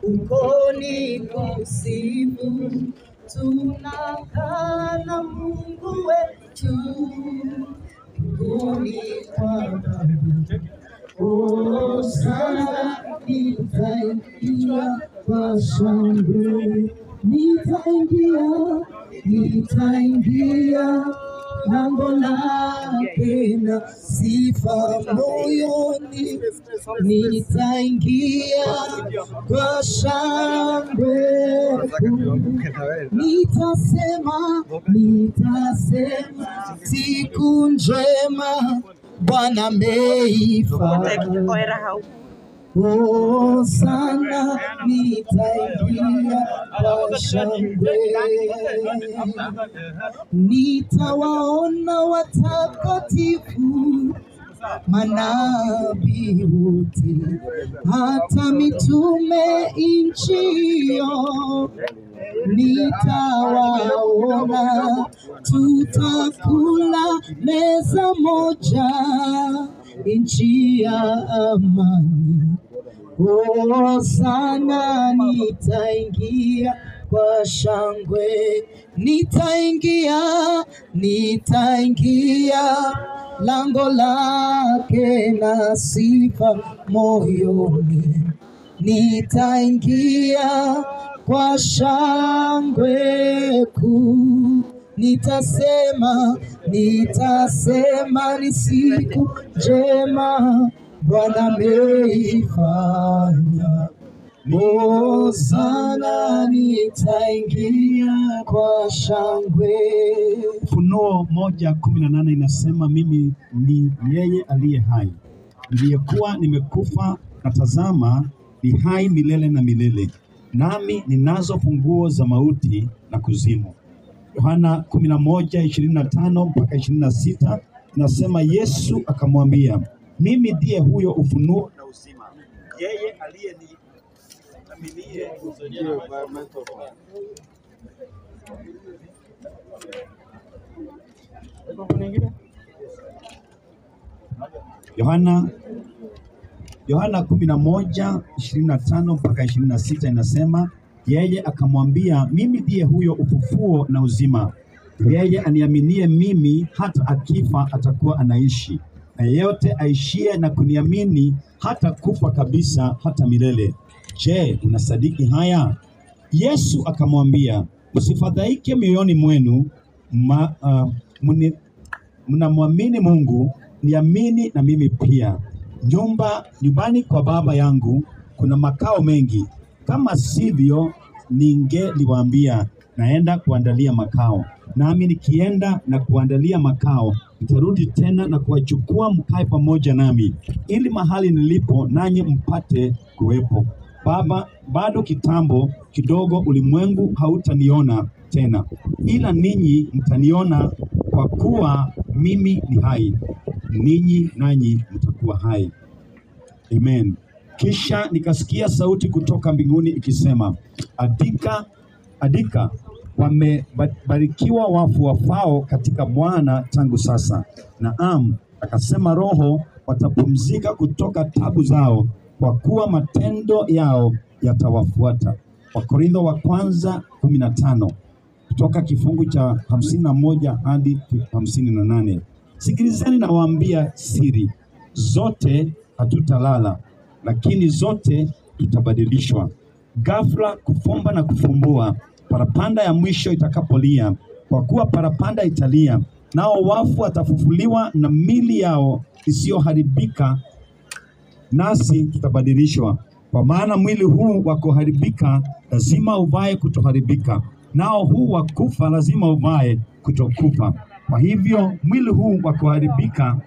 uko ni kusifu, tunakaa na Mungu wetu mbinguni kwa Baba. Oh, sana nitaingia kwa shangwe, nitaingia, nitaingia lango lake na sifa moyoni, nitaingia kwa shangwe Nitasema, nitasema siku njema Bwana ameifanya. Oera hau. Oh, sana nitaingia kwa shangwe, nitawaona watakatifu manabii wote, hata mitume nchio nitawaona, tutakula meza moja, nchi ya amani. Oh, sana nitaingia kwa shangwe, nitaingia, nitaingia lango lake na sifa moyoni, nitaingia kwa shangwe kuu. Nitasema, nitasema ni siku njema Bwana ameifanya. Oh, sana nitaingia kwa shangwe. Ufunuo moja kumi na nane inasema mimi ni yeye aliye hai, niliyekuwa nimekufa, na tazama ni hai milele na milele, nami ninazo funguo za mauti na kuzimu. Yohana kumi na moja ishirini na tano mpaka ishirini na sita inasema Yesu akamwambia, mimi ndiye huyo ufunuo na uzima, yeye aliyeniaminie Yohana Yohana kumi na moja ishirini na tano mpaka ishirini na sita inasema yeye akamwambia, mimi ndiye huyo ufufuo na uzima. Yeye aniaminie mimi, hata akifa atakuwa anaishi, na yeyote aishie na kuniamini hata kufa kabisa hata milele. Je, unasadiki haya? Yesu akamwambia, msifadhaike mioyoni mwenu, ma, uh, mni- mnamwamini Mungu, niamini na mimi pia. Nyumba nyumbani kwa Baba yangu kuna makao mengi, kama sivyo ningeliwaambia, naenda kuandalia makao. Nami nikienda na kuandalia makao, nitarudi tena na kuwachukua mkae pamoja nami, ili mahali nilipo nanyi mpate kuwepo. Baba, bado kitambo kidogo, ulimwengu hautaniona tena, ila ninyi mtaniona, kwa kuwa mimi ni hai, ninyi nanyi mtakuwa hai. Amen. Kisha nikasikia sauti kutoka mbinguni ikisema, andika, andika, wamebarikiwa wafu wafao katika Bwana tangu sasa. Naam, akasema Roho, watapumzika kutoka tabu zao, kwa kuwa matendo yao yatawafuata. Wakorintho wa kwanza kumi na tano kutoka kifungu cha hamsini na moja hadi hamsini na nane. Sikilizeni nawaambia siri, zote hatutalala, lakini zote tutabadilishwa. Ghafla kufumba na kufumbua, parapanda ya mwisho itakapolia. Kwa kuwa parapanda italia, nao wafu watafufuliwa na mili yao isiyoharibika nasi tutabadilishwa. Kwa maana mwili huu wa kuharibika lazima uvae kutoharibika, nao huu wa kufa lazima uvae kutokufa. Kwa hivyo mwili huu wa kuharibika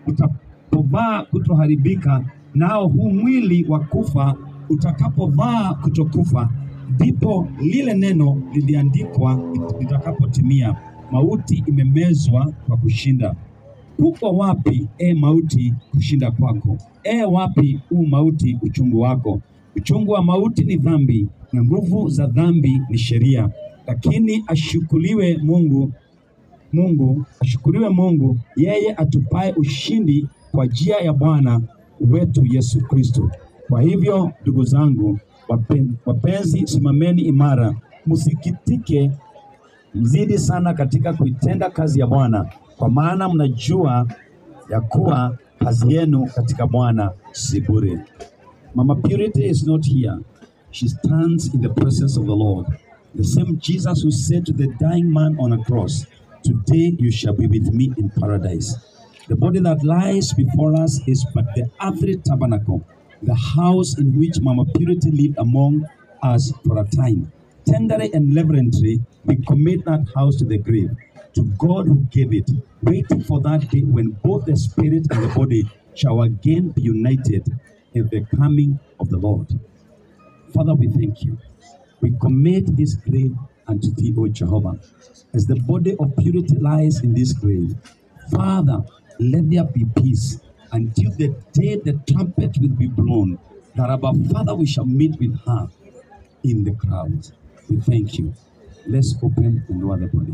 utapovaa kutoharibika, nao huu mwili wa kufa utakapovaa kutokufa, ndipo lile neno liliandikwa litakapotimia, mauti imemezwa kwa kushinda. Uko wapi e mauti kushinda kwako? E wapi u mauti uchungu wako? Uchungu wa mauti ni dhambi, na nguvu za dhambi ni sheria. Lakini ashukuriwe Mungu, Mungu ashukuriwe Mungu, yeye atupaye ushindi kwa njia ya Bwana wetu Yesu Kristo. Kwa hivyo ndugu zangu, Wapen- Wapenzi, simameni imara, msikitike, mzidi sana katika kuitenda kazi ya Bwana, kwa maana mnajua ya kuwa kazi yenu katika Bwana si bure. Mama Purity is not here. She stands in the presence of the Lord. The same Jesus who said to the dying man on a cross, Today you shall be with me in paradise. The body that lies before us is but the earthly tabernacle, the house in which Mama Purity lived among us for a time. Tenderly and reverently, we commit that house to the grave, to God who gave it, waiting for that day when both the spirit and the body shall again be united in the coming of the Lord. Father, we thank you. We commit this grave unto thee, O Jehovah, as the body of purity lies in this grave. Father, let there be peace until the day the trumpet will be blown, that our Father we shall meet with her in the crowds. We thank you. Let's open and lower the body.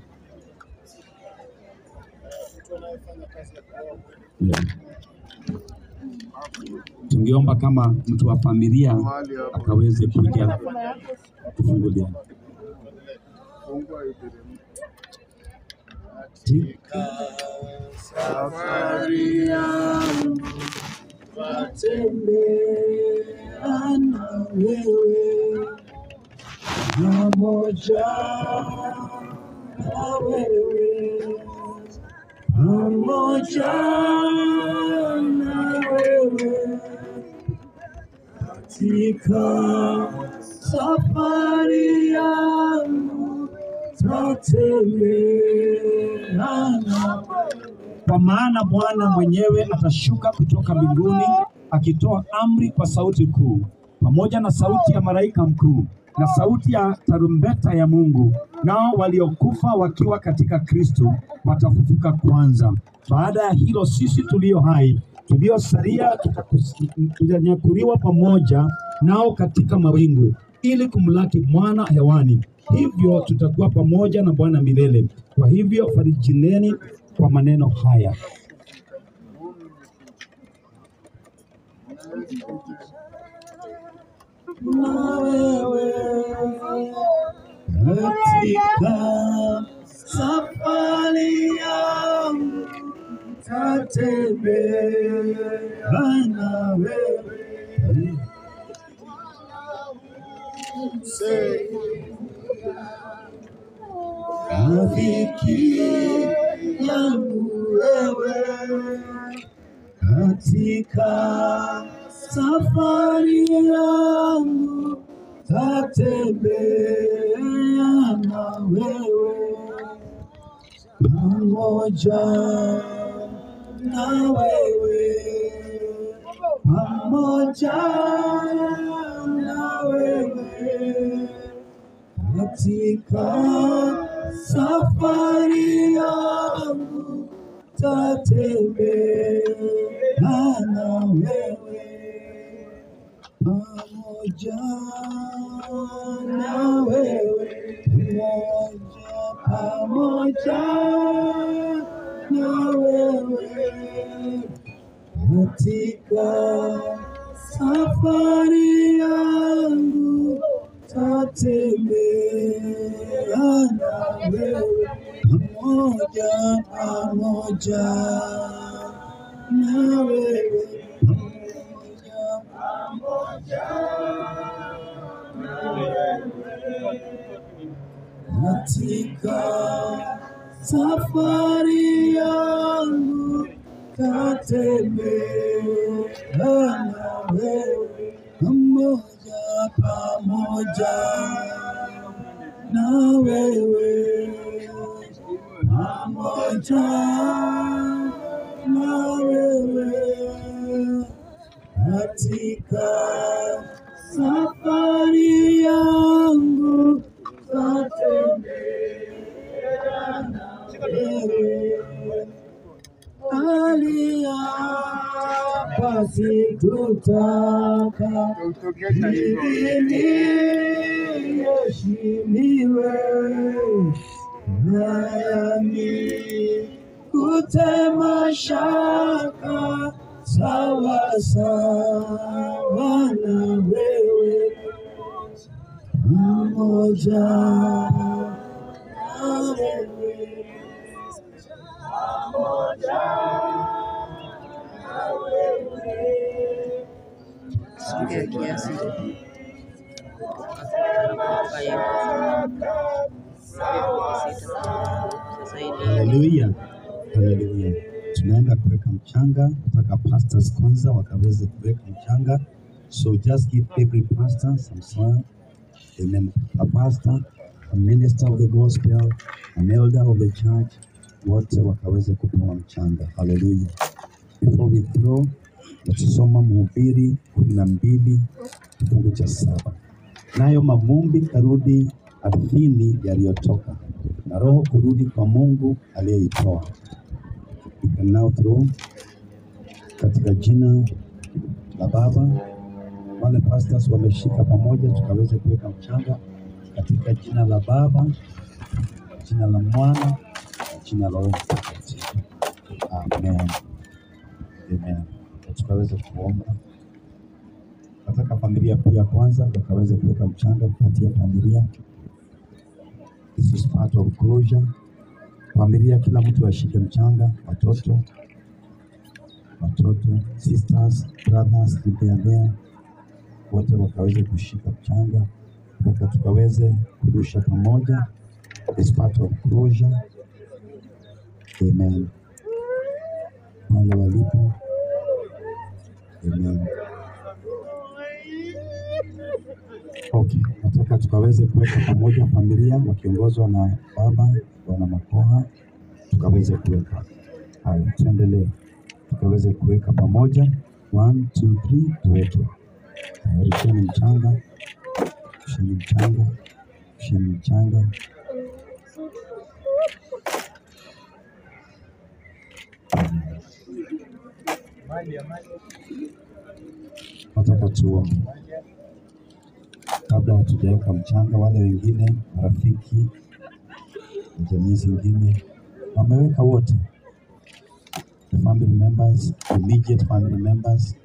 Yeah. Tungeomba kama mtu wa familia akaweze kuja kufungulia. Katika Safari yangu natembea na wewe, pamoja na wewe, pamoja na wewe katika safari yangu tatembea na Kwa maana Bwana mwenyewe atashuka kutoka mbinguni akitoa amri kwa sauti kuu, pamoja na sauti ya malaika mkuu na sauti ya tarumbeta ya Mungu, nao waliokufa wakiwa katika Kristo watafufuka kwanza. Baada ya hilo, sisi tulio hai tuliosalia tutakus- tutanyakuliwa pamoja nao katika mawingu ili kumlaki mwana hewani. Hivyo tutakuwa pamoja na Bwana milele. Kwa hivyo farijineni kwa maneno haya. na wewe katika safari yangu tatembea na wewe rafiki yangu wewe katika safari yangu tatembea na wewe pamoja na wewe pamoja na wewe katika safari yangu tatembea na wewe pamoja na wewe pamoja pamoja na wewe katika safari yangu tatembea na wewe pamoja pamoja na wewe pamoja katika safari yangu tatembea na wewe pamoja pamoja na wewe pamoja na wewe katika safari yangu tatembea na wewe aliapa sikutaka ili niheshimiwe nami kutema shaka sawa sawa na wewe pamoja na wewe. Sikia kiasi. Haya. Sasa hivi Haleluya, haleluya. Tunaenda kuweka mchanga, nataka pastors kwanza wakaweze kuweka mchanga. So just give every pastor some soil. Amen. A pastor, a minister of the gospel, an elder of the church, wote wakaweze kupewa mchanga. Haleluya. Before we throw, tutasoma Mhubiri kumi na mbili kifungu cha saba. Nayo mavumbi karudi ardhini yaliyotoka, na roho kurudi kwa Mungu aliyeitoa. You can now throw katika jina la Baba. Wale pastors wameshika pamoja, tukaweze kuweka mchanga katika jina la Baba, jina la Mwana, na jina la Roho Mtakatifu. Amen. Amen. Na Tukaweze kuomba. Nataka familia pia kwanza wakaweze kuweka mchanga kupatia familia. This is part of closure. Familia, kila mtu ashike mchanga, watoto watoto, sisters, brothers, if they are there, wote wakaweze kushika mchanga mpaka tukaweze kurusha pamoja. It's part of closure. Amen. Wale walipo. Amen. Okay, nataka tukaweze kuweka pamoja familia wakiongozwa na baba bwana Makoha, tukaweze kuweka haya. Tuendelee, tukaweze kuweka pamoja. One, two, three, tuweke. Haya, Rusheni mchanga, rusheni mchanga, rusheni mchanga. Nataka tuombe kabla hatujaweka mchanga. Wale wengine marafiki na jamii zingine wameweka wote, the family members, immediate family members.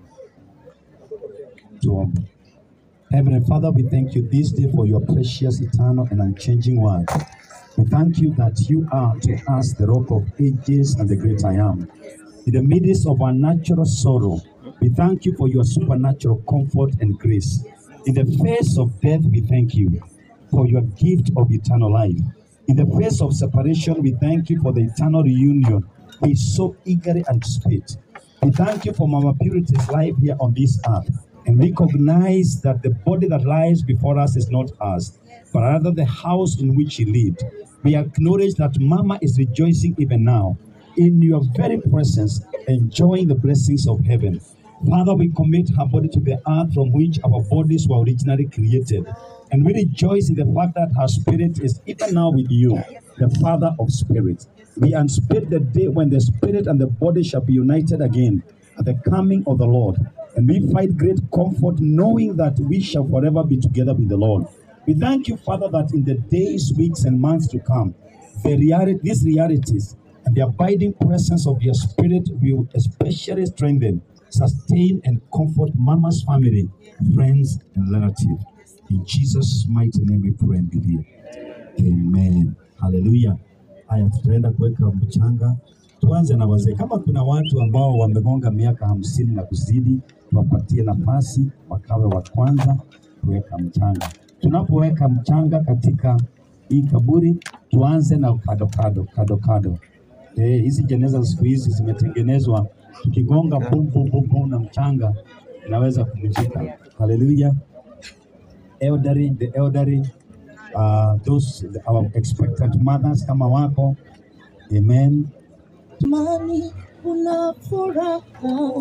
Tuombe. Heavenly Father, we thank you this day for your precious, eternal, and unchanging word. We thank you that you are to us the rock of ages and the great I am. In the midst of our natural sorrow, we thank you for your supernatural comfort and grace. In the face of death, we thank you for your gift of eternal life. In the face of separation, we thank you for the eternal reunion we so eagerly anticipate. We thank you for Mama Purity's life here on this earth and recognize that the body that lies before us is not ours, but rather the house in which she lived. We acknowledge that Mama is rejoicing even now in your very presence, enjoying the blessings of heaven. Father, we commit her body to the earth from which our bodies were originally created. And we rejoice in the fact that her spirit is even now with you, the Father of spirits. We anticipate the day when the spirit and the body shall be united again at the coming of the Lord. And we find great comfort knowing that we shall forever be together with the Lord. We thank you, Father, that in the days, weeks, and months to come, the reality, these realities and the abiding presence of your spirit will especially strengthen, sustain, and comfort Mama's family, friends, and relatives. In Jesus' mighty name we pray and believe. Amen. Hallelujah. Haya, tutaenda kuweka mchanga. Tuanze na wazee. Kama kuna watu ambao wamegonga miaka hamsini na kuzidi, tuwapatie nafasi wakawe wa kwanza kuweka mchanga. Tunapoweka mchanga katika hii kaburi, tuanze na kado kado kado kado. Eh, hizi jeneza siku hizi zimetengenezwa, tukigonga bum bum bum bum na mchanga inaweza kuvunjika. Haleluya. Elderly, the elderly, uh, those our expectant mothers kama wako, amen. Amani kuna furaha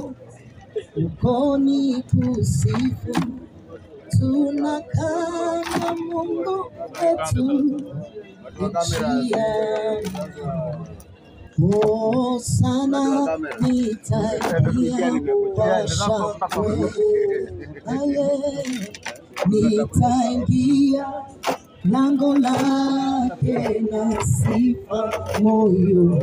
ukoni kusifu, tunakaa na Mungu wetu njiani. Oh, sana nitaingia kwa shangwe, aye, nitaingia lango lake na sifa moyo,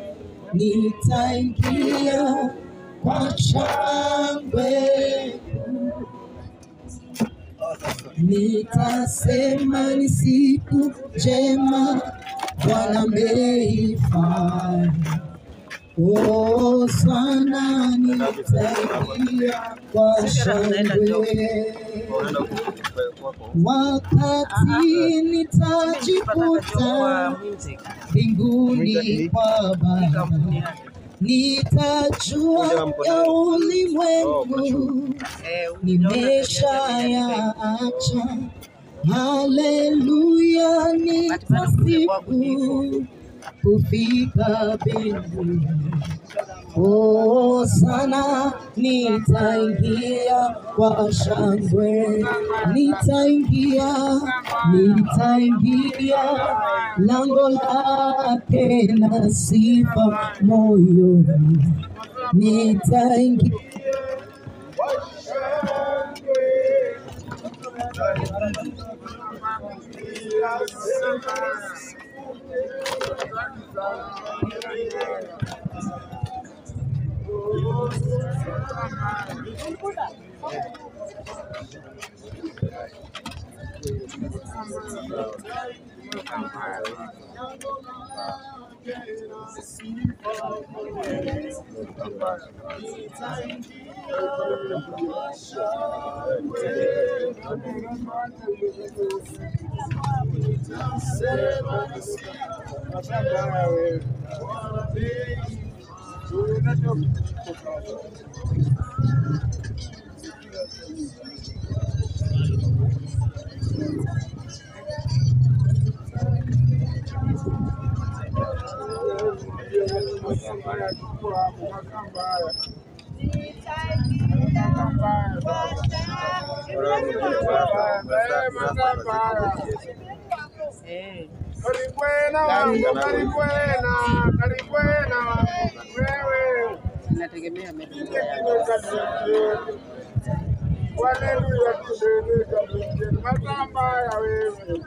nitaingia kwa shangwe nitasema ni siku njema Bwana ameifanya. Oh, sana nitaingia kwa shangwe wakati nitajikuta mbinguni kwa Baba, nitajua ya ulimwengu nimeshayaacha. Haleluya, nitasifu kufika mbinguni. Oh, sana nitaingia kwa shangwe, nitaingia, nitaingia lango lake na sifa moyoni, nitaingia Eh, Karikwena wangu, karikwena, karikwena wewe. inategemea ametumia yapi. Haleluya, tudeleka mbinguni. Masamba ya wewe.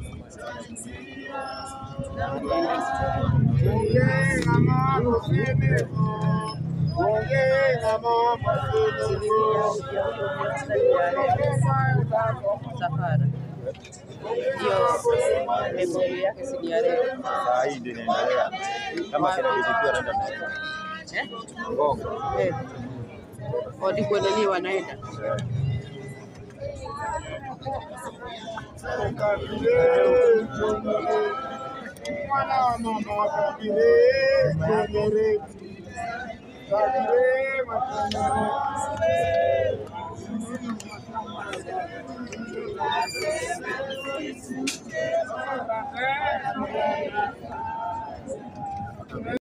Ongea mambo siniko. Ongea mambo siniko. Safari hiyo memory yake si ni ya leo. Saa hii ndio inaendelea. Kama kina bibi pia anaenda na Eh? Ngongo. Eh. Walikuwa nani wanaenda? Mwana wa mama wa kabile, Tenereti. Kabile, Matenereti.